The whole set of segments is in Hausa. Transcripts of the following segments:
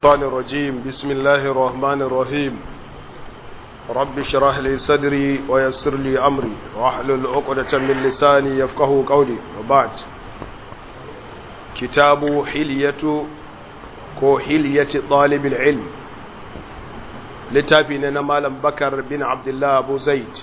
الشيطان الرجيم بسم الله الرحمن الرحيم رب اشرح لي صدري ويسر لي امري واحلل عقدة من لساني يفقهوا قولي وبعد كتاب حلية كو حلية طالب العلم littafi ne na malam bakar bin abdullah abu zaid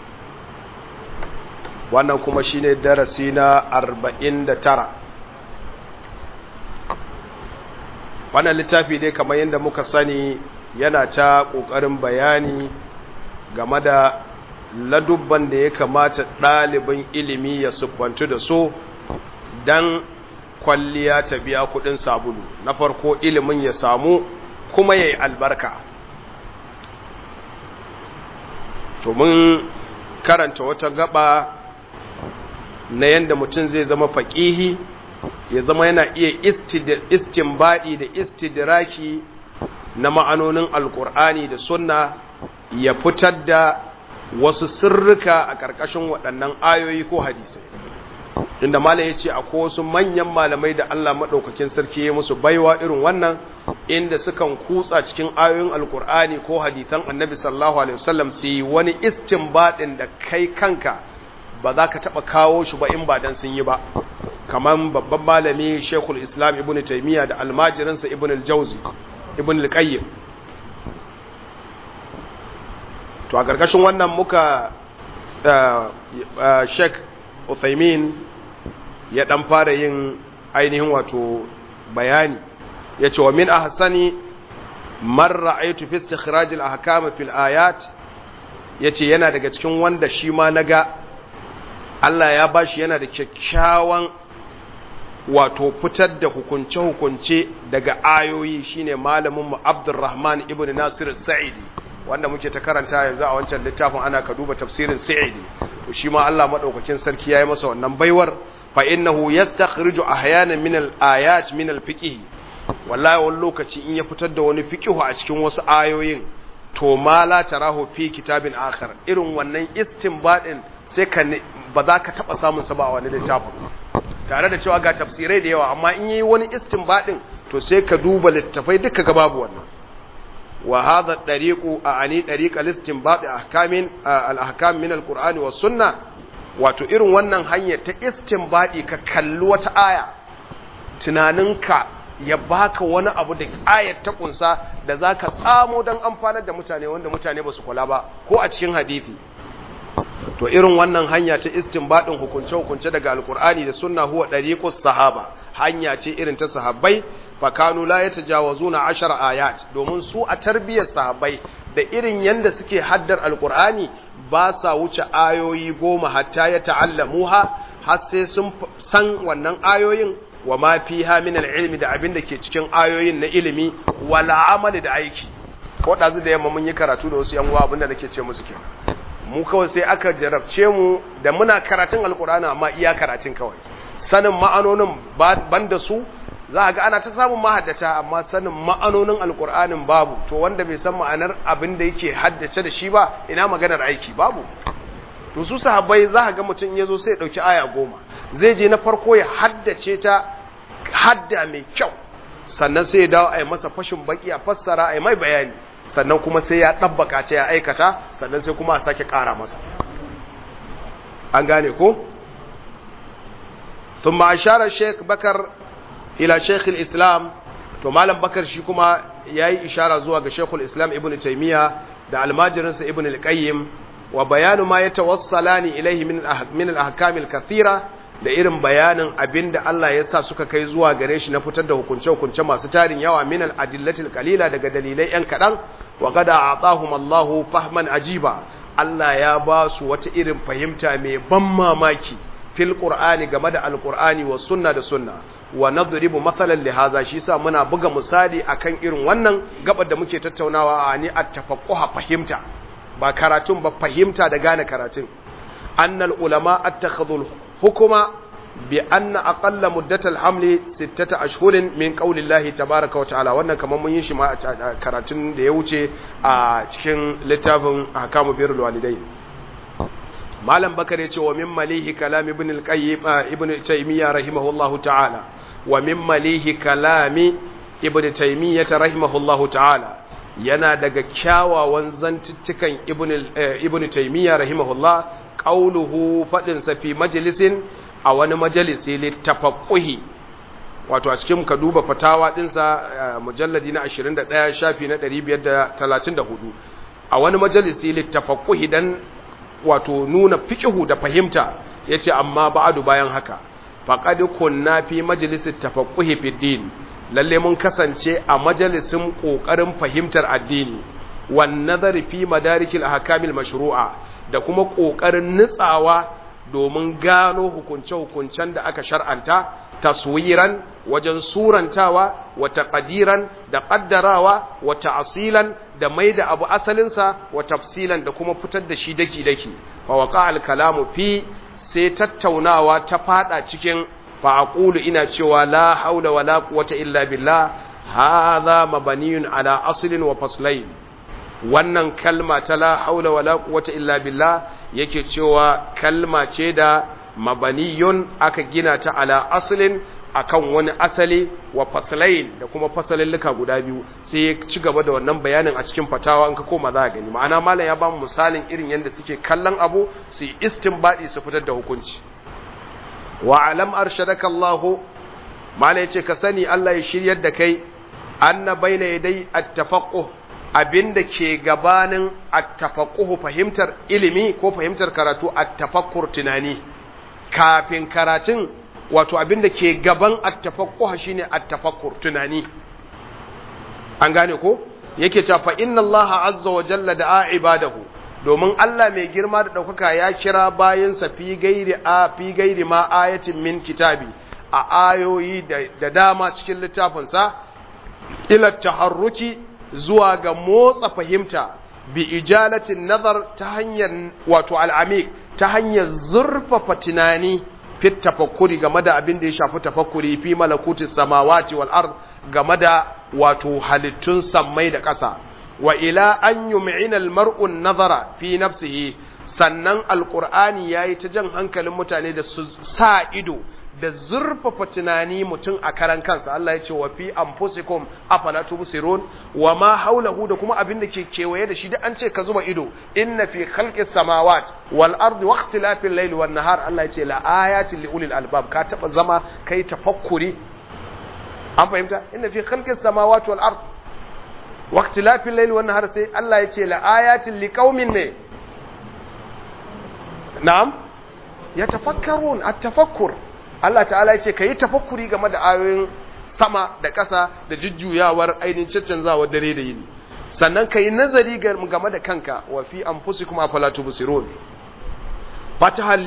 wannan kuma shine darasi na 49 wannan littafi dai kamar yadda muka sani yana ta ƙoƙarin bayani game da ladubban da ya kamata ɗalibin ilimi ya siffantu da so don kwalliya ta biya kuɗin sabulu na farko ilimin ya samu kuma ya yi albarka to mun karanta wata gaba na yadda mutum zai zama faƙihi ya zama yana iya istinbadi da istidraki na ma'anonin alkur'ani da sunna ya fitar da wasu sirrika a ƙarƙashin waɗannan ayoyi ko hadisai inda malam ya ce akwai wasu manyan malamai da Allah maɗaukakin sarki ya musu baiwa irin wannan inda sukan kutsa cikin ayoyin alkur'ani ko hadisan annabi sallallahu alaihi wasallam su yi wani istinbadin da kai kanka ba za ka taɓa kawo shi ba in ba dan sun yi ba kamar babban malami shekul islam ibn taimiyya da almajirinsa ibn al-jauzi ibn al-qayyim to a ƙarƙashin wannan muka sheik uthaymin ya ɗan fara yin ainihin wato bayani ya ce wa min a hassani marra aitu fi istikhrajil ahkam fil ayat yace yana daga cikin wanda shi ma naga Allah ya bashi yana da kyakkyawan wato fitar da hukunce-hukunce daga ayoyi shine malamin mu Abdurrahman ibn Nasir Sa'idi wanda muke ta karanta yanzu a wancan littafin ana ka duba tafsirin Sa'idi to shi ma Allah madaukakin sarki yayi masa wannan baiwar fa innahu yastakhriju ahyanan min al-ayat min al-fiqh wallahi wani lokaci in ya fitar da wani fiqh a cikin wasu ayoyin to ma la tarahu fi kitabin akhar irin wannan istinbadin sai ka ba za ka taba samun sa ba a wani littafin tare da cewa ga tafsirai da yawa amma in yi wani istinbadin to sai ka duba littafai duka ga babu wannan wa hadha dariqu ani dariq al-istinbad ahkamin al-ahkam min al-qur'ani was sunnah wato irin wannan hanyar ta istinbadi ka kalli wata aya tunaninka ya baka wani abu da ayat ta kunsa da zaka tsamo dan amfanar da mutane wanda mutane ba su kula ba ko a cikin hadisi to irin wannan hanya ta istinbadin hukunce-hukunce daga alkur'ani da sunna huwa dariqus sahaba hanya ce irin ta sahabbai fa kanu la yatajawazuna 10 ayat domin su a tarbiyyar sahabbai da irin yanda suke haddar alkur'ani ba sa wuce ayoyi goma hatta ya ta'allamuha har sai sun san wannan ayoyin wa ma fiha min al-ilmi da abin da ke cikin ayoyin na ilimi wala amali da aiki ko dazu da yamma mun yi karatu da wasu yan uwa abinda nake ce musu kenan mu kawai sai aka jarabce mu da muna karatun alkur'ani amma iya karatun kawai sanin ma'anonin banda su za a ga ana ta samun mahaddata amma sanin ma'anonin alkur'anin babu to wanda bai san ma'anar abin da yake haddace da shi ba ina maganar aiki babu to su sahabbai za a ga mutum ya zo sai ya ɗauki aya goma zai je na farko ya haddace ta hadda mai kyau sannan sai ya dawo a yi masa fashin baki a fassara a yi mai bayani sannan kuma sai ya ɗabbaka ce ya aikata sannan sai kuma a sake ƙara masa an gane ko? sun ma'asharar sheik bakar ila sheikh islam to malam bakar shi kuma ya yi ishara zuwa ga sheikhul islam ibn taimiyya da almajirinsa ibn al-qayyim wa bayanu ma ya tawassala ni ilaihi min al-ahkamil kathira da irin bayanin abin da Allah ya sa suka kai zuwa gare shi na fitar da hukunce-hukunce masu tarin yawa min al-adillatil qalila daga dalilai yan kadan wa qad a'tahum Allahu fahman ajiba Allah ya ba su wata irin fahimta mai ban mamaki fil qur'ani game da al-qur'ani wa sunna da sunna wa nadribu mathalan li hadha shi sa muna buga misali akan irin wannan gabar da muke tattaunawa a ni at-tafaqquha fahimta ba karatun ba fahimta da gane karatun annal ulama attakhadhul hukuma bi anna aqalla muddatal hamli sittata ashhurin min qaulillahi tabaaraka wa ta'ala wannan kaman mun yi shi ma a karatun da ya wuce a cikin littafin ahkamu birrul walidain malam bakar ya ce wa min malihi kalam ibn al-qayyim ibn taymiyyah rahimahullahu ta'ala wa min malihi kalami ibn taymiyyah rahimahullahu ta'ala yana daga kyawawan zantuttukan ibn ibn taymiyyah rahimahullah qauluhu fadin sa fi majlisin a wani majalisi littafaqquhi wato a cikin ka duba fatawa dinsa mujalladi na 21 shafi na 534 a wani majalisi littafaqquhi dan wato nuna fiqhu da fahimta yace amma ba'adu bayan haka faqad kunna fi majlisi tafaqquhi fi din lalle mun kasance a majalisin kokarin fahimtar addini wan nazari fi madarikil ahkamil mashru'a da kuma kokarin nitsawa domin gano hukunce-hukuncen da aka shar'anta taswiran wajen surantawa wa taqdiran da qaddarawa wa ta'silan da maida abu asalinsa wa tafsilan da kuma fitar da shi daki-daki fa waqa al-kalamu fi sai tattaunawa ta fada cikin fa aqulu ina cewa la haula wala quwwata illa billah hadha mabaniyun ala aslin wa faslain wannan kalma ta la haula wala quwwata illa billah yake cewa kalma ce da mabaniyun aka gina ta ala aslin akan wani asali wa faslain da kuma fasalillika guda biyu sai ya ci gaba da wannan bayanin a cikin fatawa in ka koma za a gani ma'ana malam ya ba mu misalin irin yadda suke kallon abu su yi istinbadi su fitar da hukunci wa alam arshadaka Allah malam ya ce ka sani Allah ya shiryar da kai anna baina yadai at-tafaqquh abinda ke gabanin at-tafaqquh fahimtar ilimi ko fahimtar karatu at-tafakkur tunani kafin karatun wato abinda ke gaban at-tafaqquh shine at-tafakkur tunani an gane ko yake cewa fa inna Allah azza wa jalla da'a ibadahu domin Allah mai girma da daukaka ya kira bayansa fi gairi a fi gairi ma ayatin min kitabi a ayoyi da dama cikin littafinsa ila taharruki zuwa ga motsa fahimta bi ijalatin nazar ta hanyar wato al'amik ta hanyar zurfafa tunani fit tafakkuri game da abin da ya shafi tafakkuri fi malakutis samawati wal ard game da wato halittun sammai da ƙasa wa ila an yum'ina al mar'u nazara fi nafsihi sannan alqur'ani yayi ta jan hankalin mutane da su sa ido da zurfafa tunani mutum a karan kansa Allah ya ce wa fi anfusikum afala tubsirun wa ma haulahu da kuma abin da ke kewaye da shi da an ce ka zuba ido inna fi khalqis samawat wal ardi wa ikhtilafil layli wan nahar Allah ya ce la ayatin li ulil albab ka taba zama kai tafakkuri an fahimta inna fi khalqis samawati wal ard wa ikhtilafil layli wan nahar sai Allah ya ce la ayatin li qaumin ne na'am yatafakkarun at-tafakkur Allah ta'ala ya ce ka yi tafakkuri game da ayoyin sama da ƙasa da jujjuyawar ainihin caccanzawar dare da yini sannan ka yi nazari game da kanka wa fi an fusi kuma falatu busirun fataha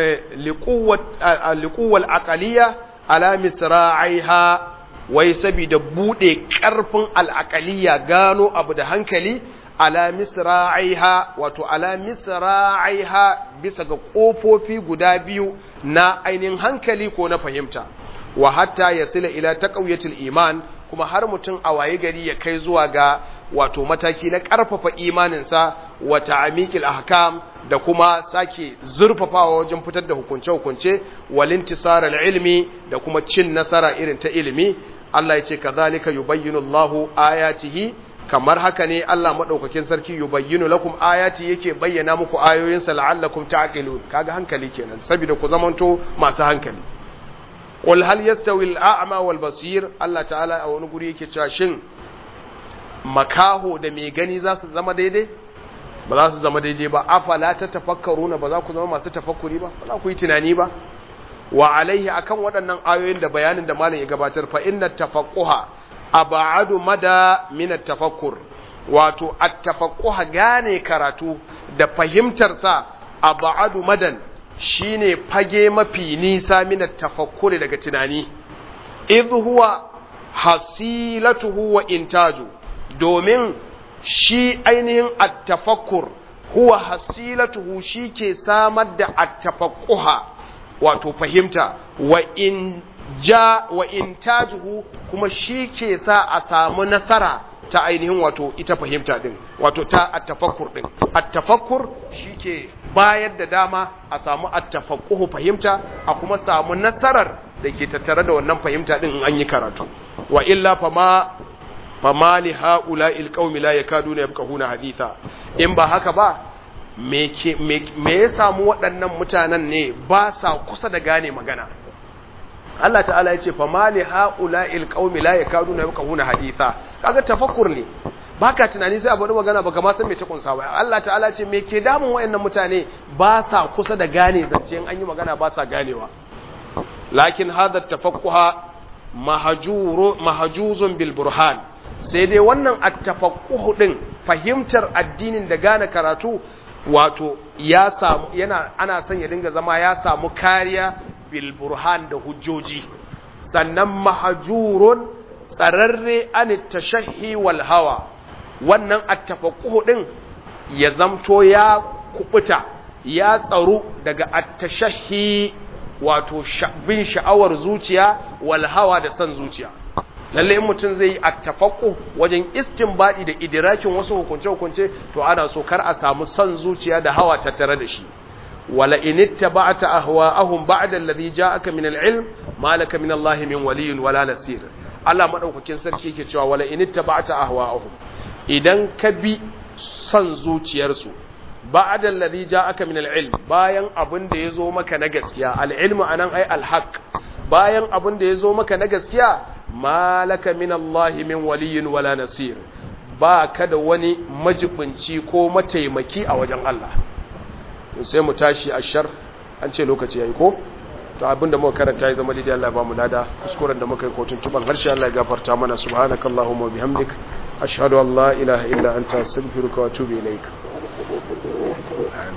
liƙuwar aƙaliya ala misra'aiha wai saboda buɗe ƙarfin al'aƙaliya gano abu da hankali ala misra'aiha wato ala misra'aiha bisa ga ƙofofi guda biyu na ainihin hankali ko na fahimta wa hatta yasila ila taqwiyatil iman kuma har mutum a waye gari ya kai zuwa ga wato mataki na ƙarfafa imaninsa wa ta'amikil ahkam da kuma sake zurfafawa wajen fitar da hukunce-hukunce walintisar ilmi da kuma cin nasara irin ta ilimi Allah ya ce kazalika yubayyinu Allahu ayatihi kamar haka ne Allah madaukakin sarki yubayyinu lakum ayati yake bayyana muku ayoyinsa la'allakum ta'qilun kaga hankali kenan saboda ku zamanto masu hankali qul hal yastawi al-a'ma wal basir Allah ta'ala a wani guri yake cewa shin makaho da mai gani za su zama daidai ba za su zama daidai ba afala ta tafakkaruna ba za ku zama masu tafakkuri ba ba za ku yi tunani ba wa alaihi akan waɗannan ayoyin da bayanin da malam ya gabatar fa inna tafaqquha ab'adu mada min at-tafakkur wato at-tafaqquha gane karatu da fahimtar sa ab'adu madan shine fage mafi nisa min at-tafakkuri daga tunani idh huwa hasilatuhu wa intaju domin shi ainihin at-tafakkur huwa hasilatuhu shike samar da at-tafaqquha wato fahimta wa in ja wa intajuhu kuma shi ke sa a samu nasara ta ainihin wato ita fahimta din wato ta attafakkur din attafakkur shi ke bayar da dama a samu attafakkuhu fahimta a kuma samu nasarar da ke tattare da wannan fahimta din in an yi karatu wa illa fama fama li ha'ula'il qaumi la yakaduna yafqahuna haditha in ba haka ba me ya samu waɗannan mutanen ne ba sa kusa da gane magana Allah ta'ala ya ce fa mali haula il qaumi la yakaduna yafqahuna haditha kaga tafakkur ne baka tunani sai a bari magana baka ma san me ta kunsa ba Allah ta'ala ya ce me ke damun wayannan mutane ba sa kusa da gane zance in an yi magana ba sa ganewa lakin hadha tafaqquha mahjuru mahjuzun bil burhan sai dai wannan at-tafaqquh din fahimtar addinin da gane karatu wato ya samu yana ana son ya dinga zama ya samu kariya bil burhan da hujjoji sannan mahjurun tsararre an tashahhi wal hawa wannan at-tafaqquh din ya zamto ya kubuta ya tsaro daga at-tashahhi wato bin sha'awar zuciya wal hawa da san zuciya lalle in mutum zai yi attafaqu wajen istinbadi da idrakin wasu hukunce hukunce to ana so kar a samu son zuciya da hawa tattare da shi wala in ittaba'ta ahwa'ahum ba'da alladhi ja'aka min al-ilm ma laka min Allah min waliyyin wala nasir Allah madaukakin sarki yake cewa wala in ittaba'ta ahwa'ahum idan ka bi son zuciyarsu ba'da alladhi ja'aka min al-ilm bayan abin da yazo maka na gaskiya al-ilmu anan ai al-haq bayan abin da yazo maka na gaskiya malaka min Allah min waliyin wala nasir ba ka da wani majibinci ko mataimaki a wajen Allah sai mu tashi a shar an ce lokaci yayi ko to abinda muka karanta ya zama daidai Allah ba mu lada kuskuren da muka yi kotun tuban harshe Allah ya gafarta mana subhanakallahumma wa bihamdik ashhadu an la ilaha illa anta astaghfiruka wa atubu ilaik